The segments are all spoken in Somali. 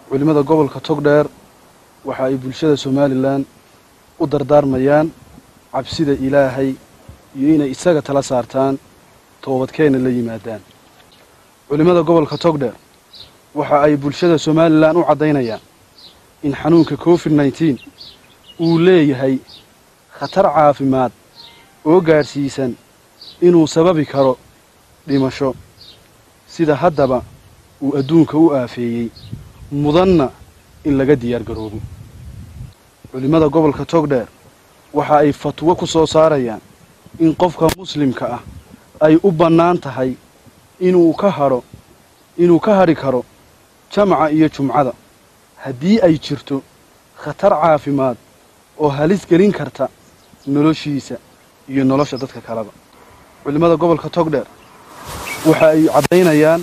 culimmada gobolka togdheer waxa ay bulshada somalilan u dardaarmayaan cabsida ilaahay iyo inay isaga tala saartaan toobadkeenna la yimaadaan culimmada gobolka togdheer waxa ay bulshada somalilan u caddaynayaan in xanuunka covid nneteen uu leeyahay khatar caafimaad oo gaadhsiisan inuu sababi karo dhimasho sida haddaba uu adduunka u aafeeyey mudanna in laga diyaar garoobo culimmada gobolka togdheer waxa ay fatwo ku soo saarayaan in qofka muslimka ah ay u bannaan tahay inuu ka hadho inuu ka hadhi karo jamaca iyo jumcada haddii ay jirto khatar caafimaad oo halis gelin karta noloshiisa iyo nolosha dadka kaleba culimmada gobolka togdheer waxa ay caddaynayaan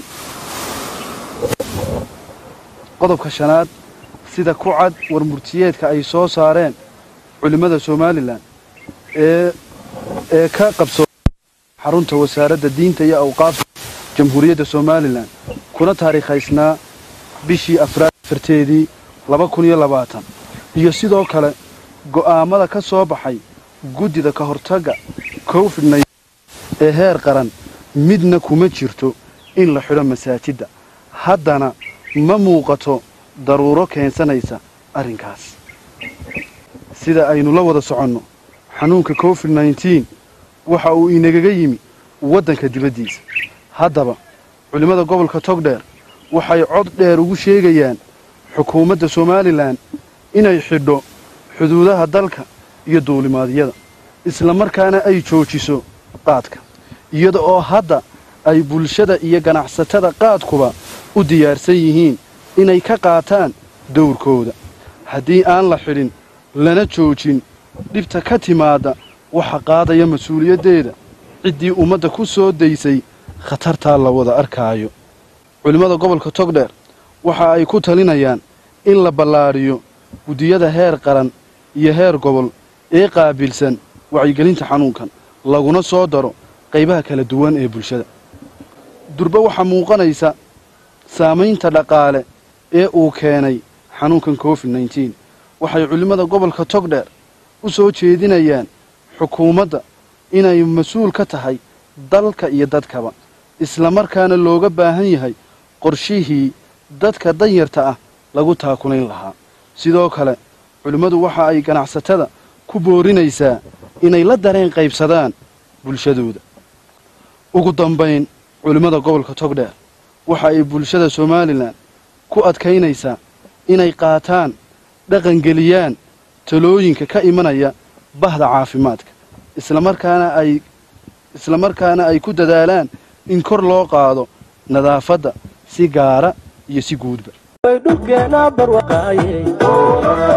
qodobka shanaad sida ku cad warmurtiyeedka ay soo saareen culimmada somalilan ee ee ka qabsoomay xarunta wasaaradda diinta iyo awqaafta jamhuuriyadda somalilan kuna taariikhaysnaa bishii afraad afarteedii laba kun iyo labaatan iyo sidoo kale go'aammada ka soo baxay guddida ka hortagga covid nn ee heer qaran midna kuma jirto in la xidho masaajidda haddana ma muuqato daruuro keensanaysa arrinkaas sida aynu la wada soconno xanuunka covid nneteen waxa uu inagaga yimi waddanka dibaddiisa haddaba culimmada gobolka togdheer waxay cod dheer ugu sheegayaan xukuumadda somalilan inay xidho xuduudaha dalka iyo duulimaadyada islamarkaana ay joojiso qaadka iyada oo hadda ay bulshada iyo ganacsatada qaadkuba u diyaarsan yihiin inay ka qaataan dowrkooda haddii aan la xidhin lana joojin dhibta ka timaadda waxa qaadaya mas-uuliyaddeeda ciddii ummadda ku soo daysay khatartaa la wada arkaayo culimmada gobolka togdheer waxa ay ku talinayaan in la ballaadhiyo guddiyada heer qaran iyo heer gobol ee qaabilsan wacyigelinta xanuunkan laguna soo daro qaybaha kala duwan ee bulshada durbe waxaa muuqanaysa saamaynta dhaqaale ee uu keenay xanuunkan covid nneteen waxay culimmada gobolka togdheer u soo jeedinayaan xukuumadda inay mas-uul ka tahay dalka iyo dadkaba islamarkaana looga baahan yahay qorshihii dadka danyarta ah lagu taakulayn lahaa sidoo kale culimmadu waxa ay ganacsatada ku boorinaysaa inay la dareen qaybsadaan bulshadooda ugu dambayn culimmada gobolka togdheer waxa ay bulshada somalilan ku adkaynaysaa inay qaataan dhaqangeliyaan talooyinka ka imanaya bahda caafimaadka islamarkaana ay islamarkaana ay ku dadaalaan in kor loo qaado nadaafadda si gaara iyo si guudba